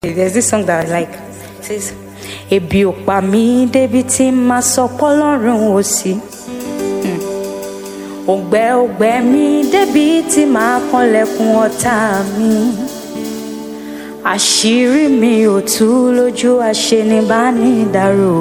There's this song that I like. It says, Ebi ò pa mí débi tí màá sọ pọ́lọ́run ò sí. Hmm. Òǹgbẹ òǹgbẹ mi débi tí màá kanlẹ̀kùn ọ̀tá mi. Àṣírí mi ò tú lójú aṣenibánidárò.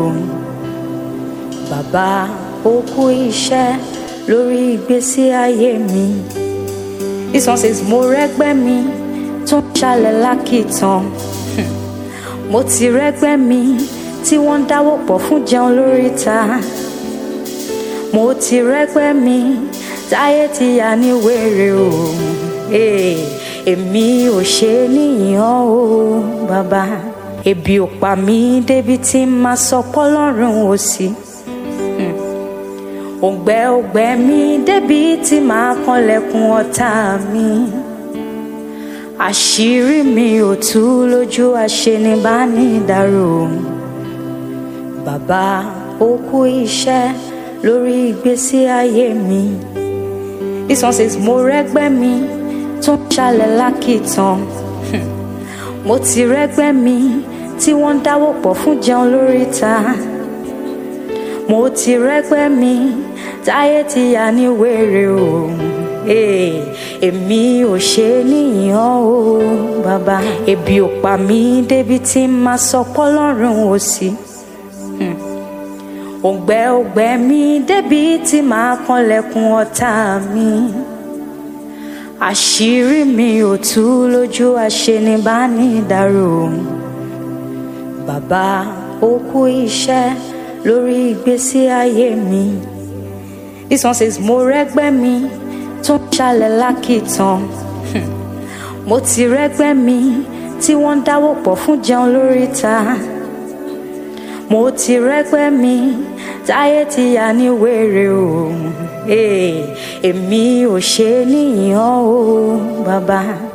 Bàbá ó kú iṣẹ́ lórí ìgbésí ayé mi. This one says, Mo rẹ́gbẹ́ mi tó ń ṣalẹ̀ lákìtàn. Mo ti rẹ́gbẹ́ mi tí wọ́n ń dáwọ́ pọ̀ fún jẹun lóríta. Mo ti rẹ́gbẹ́ mi táyé ti yà ní wèrè o. Ee, Èmi ò ṣe níyàn o, bàbá. Ebi ò pa mí débi tí màá sọ pọ́lọ́run ò sí. Hmm. Òǹgbẹ òǹgbẹ mi débi tí màá kanlẹ̀kùn ọ̀tá mi. Àṣírí mi ò tú lójú aṣenibánidárò. Bàbá ó kú iṣẹ́ lórí ìgbésí ayé mi. This one says, Mo rẹ́gbẹ́ mi tó ń ṣalẹ̀ lákìtàn. Hmm. Mo ti rẹ́gbẹ́ mi tí wọ́n ń dáwọ́ pọ̀ fún jẹun lóríta. Mo ti rẹ́gbẹ́ mi táyé ti yà ní wèrè o. Ee, Èmi ò ṣe níyàn o, bàbá. Ebi ò pa mí débi tí màá sọ pọ́lọ́run ò sí. Hmm. Òǹgbẹ òǹgbẹ mi débi tí màá kanlẹ̀kùn ọ̀tá mi. Àṣírí mi ò tú lójú aṣenibánidárò. Bàbá ó kú iṣẹ́ lórí ìgbésí ayé mi. This one says, Mo rẹ́gbẹ́ mi tó ń ṣalẹ̀ lákìtàn. Hmm. Mo ti rẹ́gbẹ́ mi tí wọ́n ń dáwọ́ pọ̀ fún jẹun lóríta. Mo ti rẹ́gbẹ́ mi táyé ti yà ní wèrè o. Ee, Èmi ò ṣe níyàn o, bàbá.